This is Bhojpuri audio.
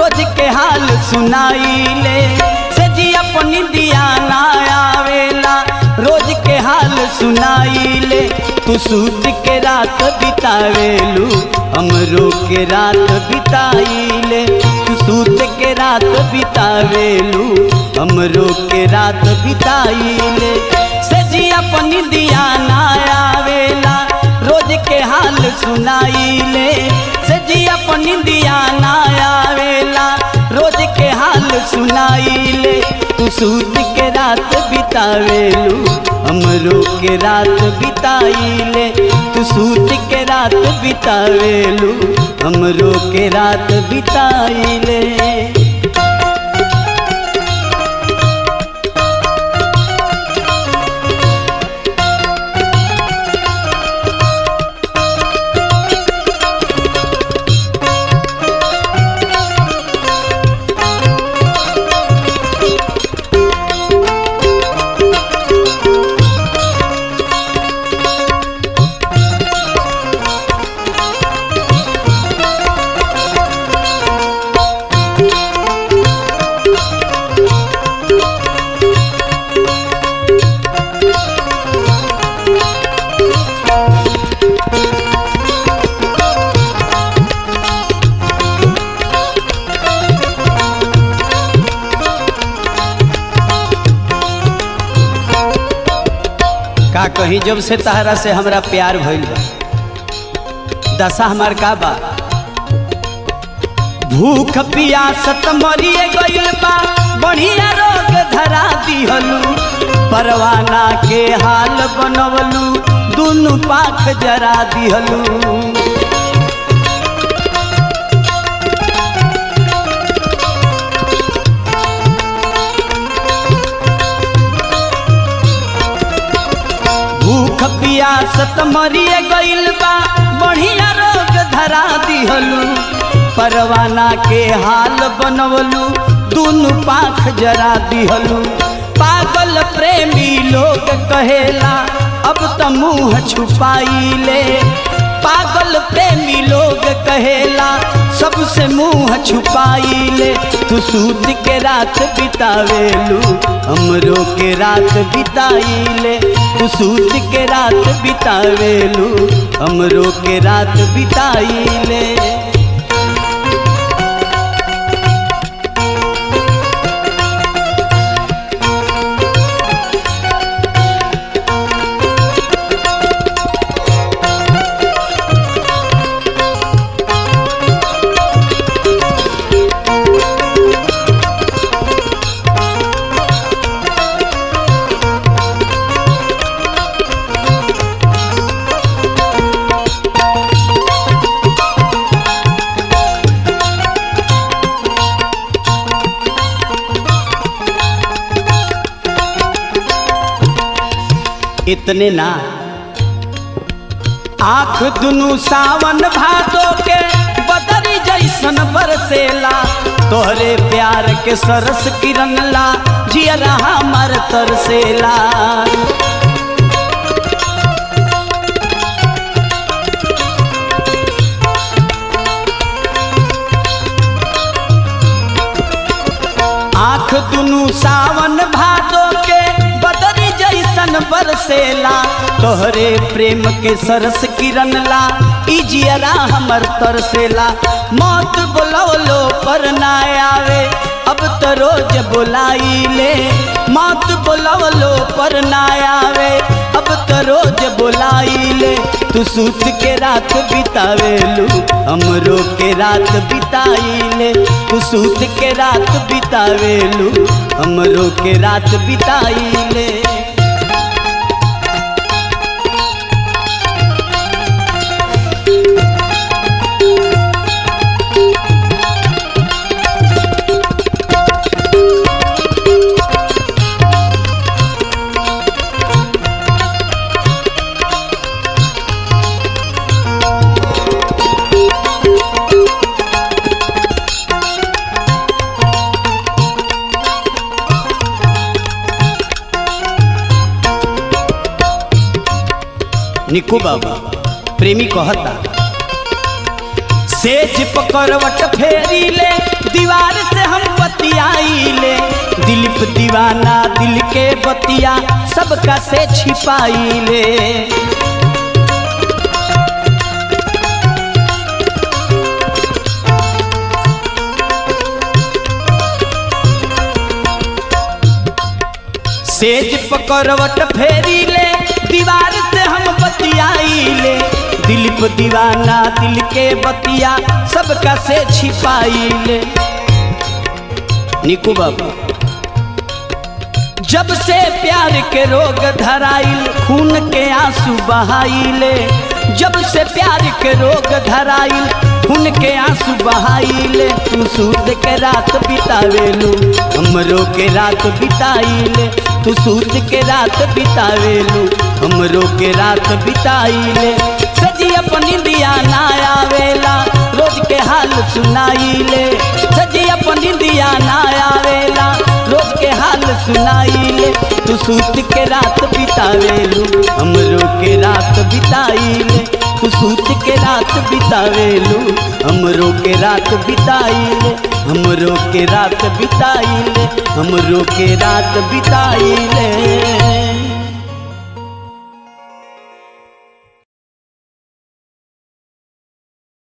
रोज के हाल सुनाइले से जी अपनी दिया ना आवेला रोज के हाल सुनाइले तू सूत के रात बितावेलू हमरो के रात बिताइले तू सूत के रात बितावेलू हमरो के रात बिताइले से जी अपनी दिया ना आवेला रोज के हाल सुनाइले से जी अपनी दिया ना आवेला रोज के हाल सुनाइले तू सूत के रात बितावेलू हमरो के रात बिताइले तू सूत के रात बितावेलू हमरो के रात बिताइले का कहीं जब से तहरा से हमरा प्यार भइल बा दशा हमार का बा भूख पियासत मरिए गइल बा बढ़िया रोग धरा दिहलू परवाना के हाल बनवलू दुनु पाख जरा दिहलू भूख पियासत मरिए गइल बा बढ़िया रोग धरा दिहलू परवाना के हाल बनवलू दुनु पाख जरा दिहलू पागल प्रेमी लोग कहेला अब त मुंह छुपाइले पागल प्रेमी लोग कहेला सबसे मुंह छुपाइले तू सूत के रात बितावेलू हमरो के रात बिताइले तू सूत के रात बितावेलू हमरो के रात बिताइले इतने ना आंख दुनु सावन भादो के बदरी जैसन बरसेला तोहरे प्यार के सरस किरण ला जियरा हमर तरसेला आंख दुनु सावन भादो के बदरी जैसन बरसेला तोहरे प्रेम के सरस किरण ला ई जियरा हमर तरसेला मौत बोलवलो पर ना आवे अब तो रोज बुलाइले मौत बोलवलो पर ना आवे अब तो रोज बुलाइले तू सूत के रात बितावेलू हमरो के रात बिताइले तू सूत के रात बितावेलू हमरो के रात बिताइले निकू बाबा प्रेमी कहता सेज पकड़वट फेरी ले दीवार बतिया सबका से छिपाई ले सेज पकड़वट फेरी ले दीवार से हम बतियाई ले दिल पे दीवाना दिल के बतिया सबका से छिपाई ले निकू बाबू जब से प्यार के रोग धराइल खून के आंसू बहाइले जब से प्यार के रोग धराइल खून के आंसू बहाइले तू सूद के रात बितावेलू हमरो के रात बिताइले तू सूद के रात बितावेलू हमरो के रात बिताइले सजी अपनी दिया ना आवेला रोज के हाल सुनाइले सजी अपनी दिया ना आवेला रोज के हाल सुनाइले तू सूत के रात बितावेलू हमरो के रात बिताइले तू सूत के रात बितावेलू हमरो के रात बिताइले हमरो के रात बिताइले हमरो के रात बिताइले